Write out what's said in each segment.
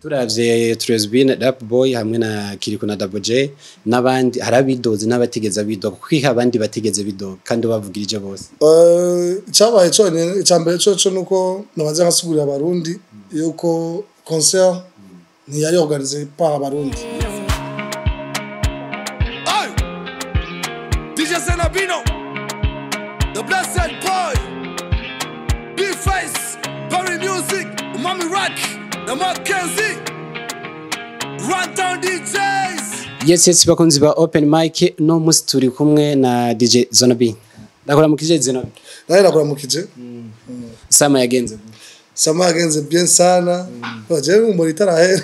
turavye Tresbin Rap Boy hamwe na Kiriko na Double J n'abandi hari abidoze n'abatigeze bidoga kuko ihe abandi batigeze bidoga kandi bavugirije bose Eh, icyabaye cyonyine icya mbere cyo cyo nuko nabanza nkasigurira abarundi yuko concert ntiyari organize par abarundi Hey! DJ Zenabino, the blessed boy, Big Face, Barry Music, Mommy Rock, the Mackenzie, Run Down DJs. yes yes bakunzi ba Open Mic no musi turi kumwe na DJ Zonobi ndakora mu kije Zonobi nawe nakuramukije sama yagenze sama yagenze bien sana baje mu muri tarahera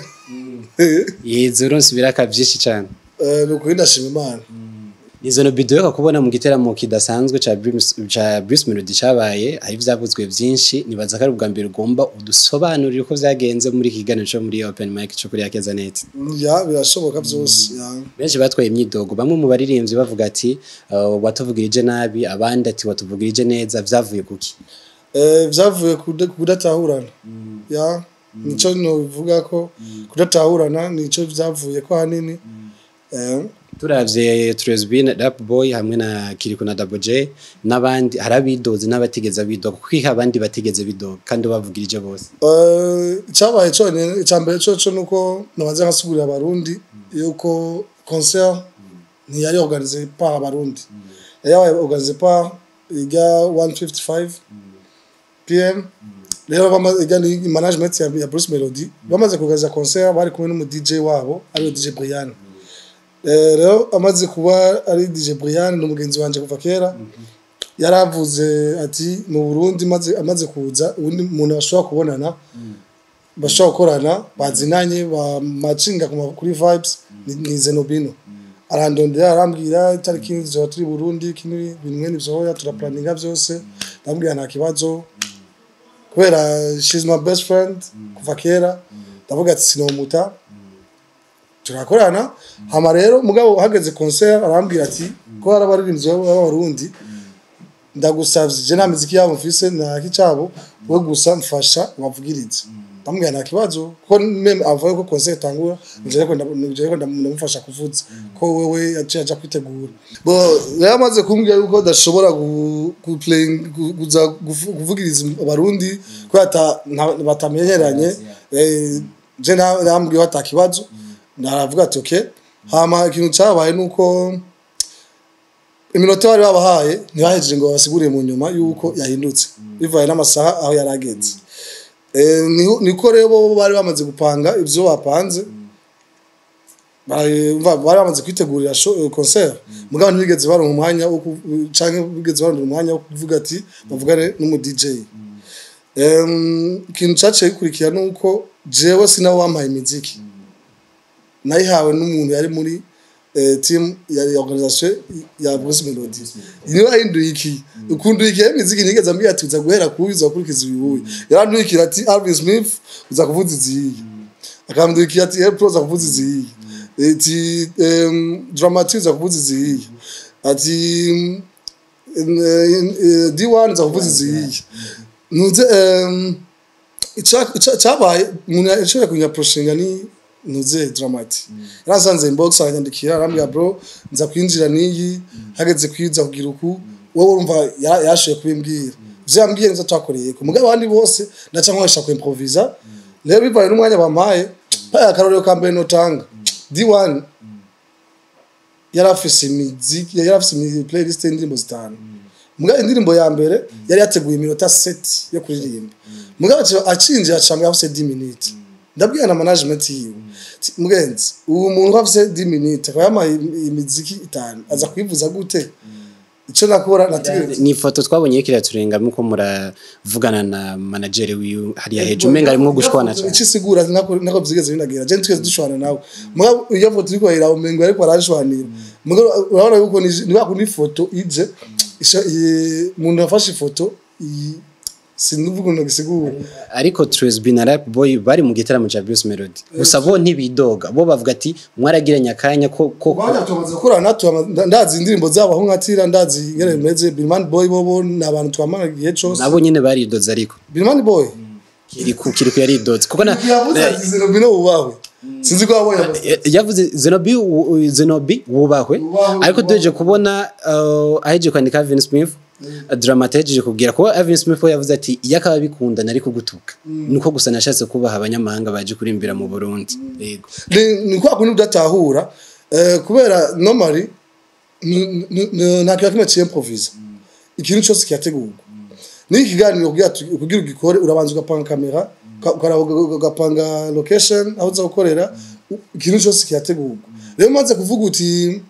yize uronse ibiraka byinshi cyane Eh, ni ukuri ndashima imana ni Zonobi duheruka kubona mu giteramo kidasanzwe ca Bruce ca Bruce Melody cabaye hari ivyavuzwe byinshi nibaza ko ari ubwa mbere ugomba udusobanurire uko vyagenze muri iki kiganiro cyo muri Open Mic cyo kuri Yakeza Net ya birashoboka byose ya benshi batwaye imyidogo bamwe mu baririmbyi bavuga ati uh, watuvugirije nabi abandi ati watuvugirije neza vyavuye kuki Eh, vyavuye kuda- kudatahurana ya nico novuga ko kudatahurana nico vyavuye ko hanini Eh, turavye Tresbin Rap Boy hamwe na Kiriko na Double J n'abandi hari abidoze n'abatigeze bidoga kuko ihe abandi batigeze bidoga kandi bavugirije bose eh, icyabaye cyonyine icya mbere cyo cyo nuko nabanza nkasigurira abarundi yuko concert ntiyari organize par abarundi yari organize par iga 155 pm rero bamaze iga ni management ya, ya Bruce Melody bamaze kugaza concert bari kumwe n'umu DJ wabo ari DJ Brian Eh, rero amaze kuba ari DJ Brian ni umugenzi wanje kuva kera yaravuze ati mu Burundi maze amaze kuza ubundi umuntu bashobora kubonana bashobora gukorana bazinanye bamacinga ku ma- kuri vibes ni, ni Zenobino arandondera arambwira itariki nzoba turi Burundi kini bimwe nivyoya turaplaninga byose ndambwira nta kibazo kubera she's my best friend kuva kera ndavuga ati sinomuta turakorana hama rero mugabo hageze concert arambwira ati ko hari abaririmbyi b'abarundi ndagusavye je nta miziki yabo mfise nta kicabo we gusa mfasha wavugirize ndamubwira nta kibazo ko meme avuye ko concert itangura nje ko nje ko ndamufasha kuvuza ko wewe yaciye aja kwitegura bo rero amaze kumbwira yuko dashobora gu- ku playing gu- kuza gufu- kuvugiriza abarundi ko ata nta- batamenyeranye eh, je na- nambwiye ata kibazo naravuga ati okay hama ikintu cyabaye nuko iminota bari babahaye ntibahejeje ngo babasigurire mu nyuma yuko yahindutse bivaye n'amasaha aho yari ageze Eh, niho- niko rero bo bari bamaze gupanga ibyo bapanze bari umva, bari bamaze kwitegurira show- eh, concert mugabo ntibigeze baronka umwanya wo ku- canke bigeze baronka umwanya wo kuvuga ati bavugane n'umu DJ Em, ikintu cyaciye gikurikira ni uko jewe sinawe wampaye imiziki nayihawe n'umuntu yari muri eh, team ya ya organisation ya Bruce Melody niwe yahinduye iki ukunduye iki imiziki nigeze ambwira ati uza guhera kubi uza gukurikiza uyu yaranduyikira ati Alvin Smith uza kuvuza iziyi akambwira ati April uza kuvuza iziyi ati em, Dramatic uza kuvuza iziyi ati D1 uza kuvuza iziyi nuze em, ica- ica- cyabaye umuntu yashoboye kunyaproshinga ni nuze dramati yarasanze inbox aranyandikira arambwira bro nza kwinjira n'iyi hageze kwiza kugira uku wowe urumva ya- yashoboye kubimbwira ivyo yambwiye nivyo twakoreye ku mugabo abandi bose ndaca nkoresha ku improvisa rero bivaye n'umwanya bampaye mpaye akarorero ka mbere notanga D1 yari afise imiziki yari afise imi- playlist y'indirimbo zitanu mugabo indirimbo ya mbere yari yateguye iminota seti yo kuririmba mugabo aca- acinjira acambwa afise 10 minutes ndabwira na management yiwe Ti, mugenzi ubu muntu afise 10 minutes akaba yamaye im- imiziki itanu aza kuyivuza gute ico nakora nategereje ni ifoto twabonye yo kiraturenga muko muravugana na manager wiwe hariya hejuru umenga arimo gushwana cyane ico isigura nako nako byigeze binagera je twese dushwana nawe mugabo iyo foto iriko ira umengo ariko arashwanira mugabo urabona yuko ni ni bakundi foto ije isha- i- umuntu yafashe ifoto i- sinivuga ngo gisigura ariko Tresby na Rap Boy bari mu gitaramo cya Bruce Melody gusa bo ntibidoga bo bavuga ati mwaragiranye akanya ko ko Bajya tumaze gukorana tumaze ndazi indirimbo zabo aho nkatira ndazi ingene bimeze Bilman Boy bobo ni abantu twamara igihe cyose nabo nyine baridoze ariko Bilman Boy kiri ku kiri ku yaridotse kuko na yavuze ati zenobino wubahwe sinzi ko wabonye Eh, yavuze zenobi wu- zenobi wubahwe Wubahwe, ariko duheje kubona uh, aheje kwandika Alvin Smith Dramate yahejeje kubwira ko Alvin Smith we yavuze ati iyo akaba bikunda nari kugutuka nuko gusa nashatse kubaha abanyamahanga baje kurimbira mu Burundi yego ni ni kwa kundi udatahura eh, kubera normally ni- ni- ni- nta kintu kimwe cy'improvise ikintu cyose kirategurwa n'iki kiganiro kugira tu- kugira ugikore urabanza ugapanga kamera uka- ukaraba uga- ugapanga location aho uza gukorera u- ikintu cyose kirategurwa rero maze kuvuga uti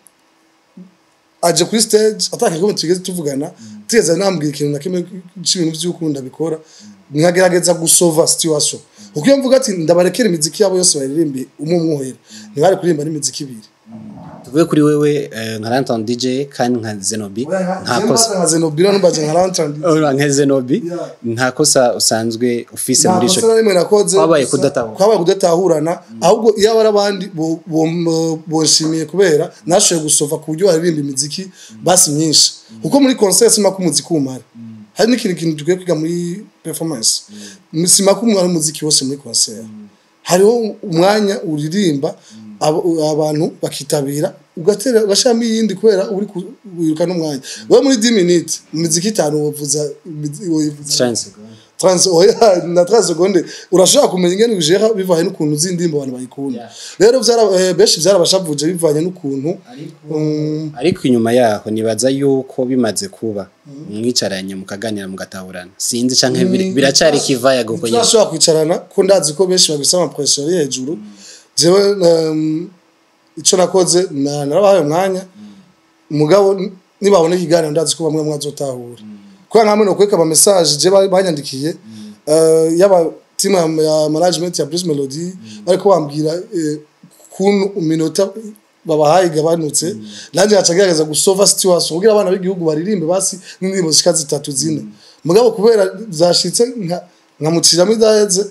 aje kuri stage ataka kimwe tugeze tuvugana tigeze nambwira ikintu na kimwe cy'ibintu by'ukunda bikora nkagerageza gusova situation kuko iyo mvuga ati ndabarekera imiziki yabo yose baririmbe umwe umwohera ntibari kuririmba n'imiziki ibiri tuvuye kuri wewe eh, nka Ranton DJ kandi nka Zenobi nta kosa nka zenobira numbaje nka lantrand Ora, nka Zenobi Yeah. nta kosa usanzwe ufise nta muri kosa ico na rimwe nakoze Kwabaye gusa kudatahura. kwabaye kudatahurana ahubwo iyo abari abandi bo- bo- bonshimiye kubera nashoboye gusova ku buryo baririmba imiziki basi myinshi kuko muri concert sima ko umuziki umara hari n'ikindi kintu dukwiye kwiga muri performance sima ko umara umuziki wose muri concert hariho umwanya uririmba abo- abantu bakitabira ugatera ugashiramo iyindi kubera uri ku- wiruka n'umwanya wowe muri 10 minutes mu miziki itanu wavuza imizi- wayivuza chance trans oya na 30 seconde urashobora kumenya ingene ujera bivanye n'ukuntu zindimba abantu bayikunda rero vyara eh, benshi vyarabashavuje bivanye n'ukuntu um, ariko inyuma yaho nibaza yuko bimaze kuba mwicaranye mukaganira mugatahurana sinzi canke biri- biracari kivaya guko nyine turashobora kwicarana ko ndazi ko benshi bagisa ama pressure ari hejuru jewe um, ico nakoze na narabahaye umwanya mugabo n- nibabona ikiganiro ndazi ko bamwe mwazotahura kubera nkamwe no kweka ama message je ba- banyandikiye eh, yaba team ya- ya management ya Bruce Melody bariko bambwira eh, kuntu iminota babahaye igabanutse nanjye nacagerageza gusova situation kugira abana b'igihugu baririmbe basi n'indirimbo zishika zitatu zine mugabo kubera zashitse nka nkamuciramo idaheze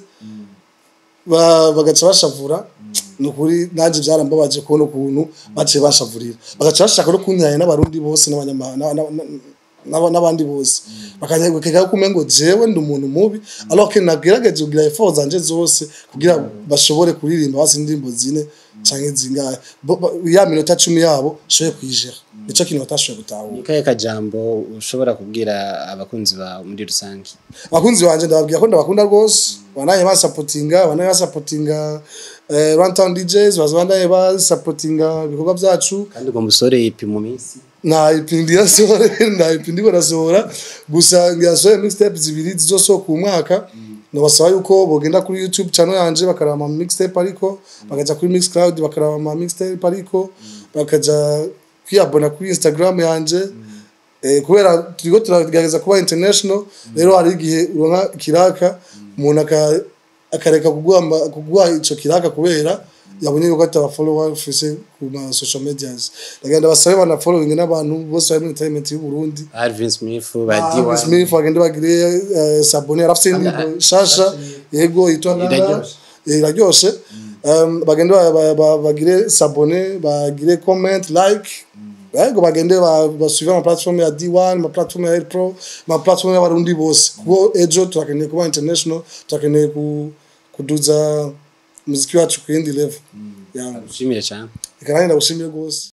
ba- bagaca bashavura ni ukuri nanjye byarambabaje kubona ukuntu baciye bashavurira bagaca bashaka no kuntihanya n'abarundi bose n'abanyamahanga na- na- na- n'aba- n'abandi bose bakanyegukeka ko umengo jewe ndi umuntu mubi alors que nagerageje kugira effort zanje zose kugira bashobore kuririmba basi indirimbo zine canke zingahe Bo- ba- ya minota cumi yabo shoye kwijera nico kintu batashoboye gutahura kahe kajambo ushobora kubwira abakunzi bawe muri rusange abakunzi banje ndababwira ko ndabakunda rwose banaye basapotinga banaye basapotinga eh, Runtown DJs bazabanaye basapotinga ibikorwa byacu kandi ugomba usore ipi mu minsi nta ipindi yasohora nta ipindi barasohora gusa ngiyasohoye mixtape zibiri zizosohoka uyu mwaka nabasaba yuko bogenda kuri youtube channel yanje bakaraba ama mixtape ariko bakaja kuri mixcloud bakaraba ama mixtape ariko bakaja kwiyabona kuri instagram yanje eh, kubera turiko turagerageza kuba international rero hari igihe uronka kiraka umuntu aka- akareka kuguha ama- kuguha ico kiraka kubera yabonye yuko ataba follower ufise ku ma social medias ndagenda basabe bana following n'abantu bose bari muri entertainment y'u Burundi Alvin Smith Ah, badiwa Smith bagende bagire eh, sabone arafise indirimbo shasha yego yitwa Nana. Iraryoshe. Eh, iraryoshe Um, bagende ba- ba- ba- bagire sabone bagire comment like yego bagende ba- basuive ama platform ya D1 ama platform ya Air Pro ama platform y'abarundi bose kuko ejo turakeneye kuba international turakeneye ku- kuduza umuziki wacu ku yindi level yeah. ushimire cyane reka nanjye ndagushimire rwose